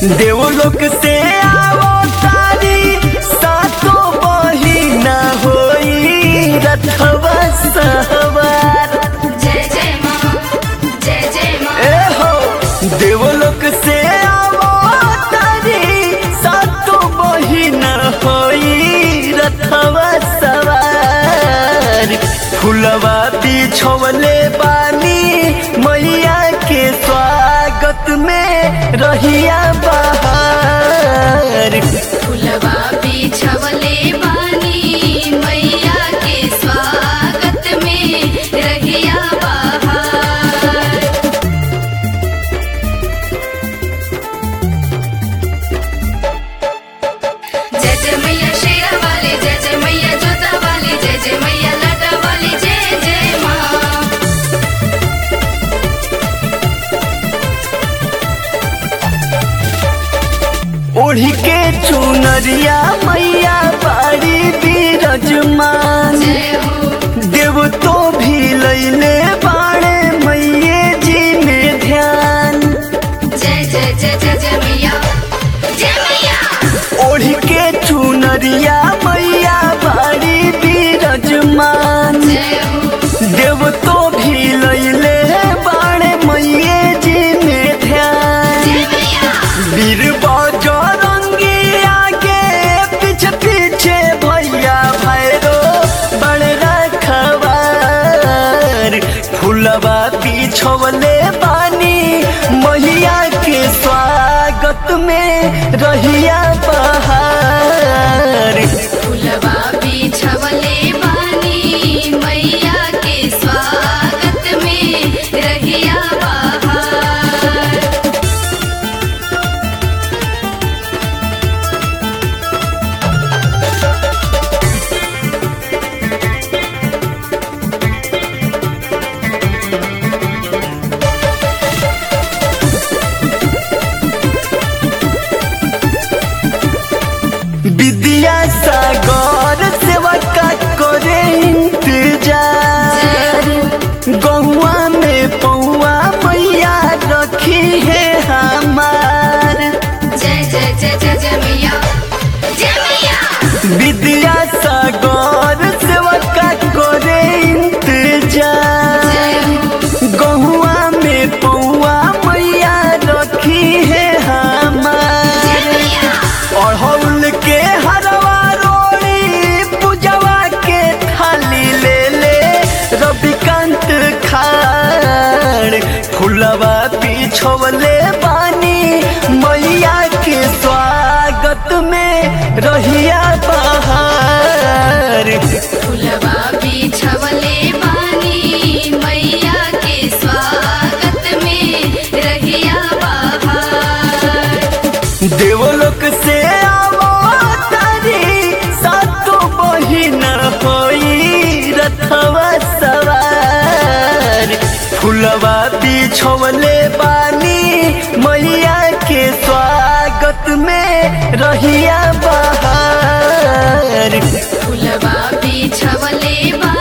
देवलोक से आवो तारी सातो बहिना होई रथवा सहवार जय जय माँ जय जय माँ ए हो देवलोक से आवो तारी सातो बहिना होई रथवा सवार फुलवा बिछवले बानी मैया के स्वागत में रहिया बहार फुलवा बिछवले बानी मैया के स्वागत में रहिया बहार जय जय मैया शेरा वाली जय जय मैया जोता वाली जय जय मैया लाटा वाली जय जय माँ ओढ़ी के चुनरिया मैया बाड़ी बिरजमान जय हो देव तो भी लैले बाणे मैये जी में ध्यान जय जय जय जय जय मैया जय मैया ओढ़ी के चुनरिया मैया बाड़ी बिरजमान जय हो देव तो भी लैले बाणे मैये जी में ध्यान जय मैया वीर बजरंगी आगे पीछे पीछे भैया भैरो बड़ रखवार फुलवा बिछवले बानी मैया के स्वागत में रहिया बहार फुलवा बिछवले बानी मैया के स्वागत में रहिया बहार विद्या सागर सेवा का करे इंतजार गहुआ में पौआ मैया रखी है हमार जय जय जय जय जय मैया जय मैया विद्या सागर सेवा का करे इंतजार जय हो गहुआ में पौआ मैया रखी है जय हमार मैया अड़हुल के हरवा रोड़ी पूजवा के थाली ले ले रविकांत खाड़ फुलवा पिछवले बानी मैया के स्वागत में रहिया बहार फुलवा बिछवले बानी मैया के स्वागत में रहिया बहार देवलोक से आवो तारी सातो बहिन होई रथवा सवार फुलवा बिछवले बानी मैया के स्वागत में रहिया बहार फुलवा बिछवले बा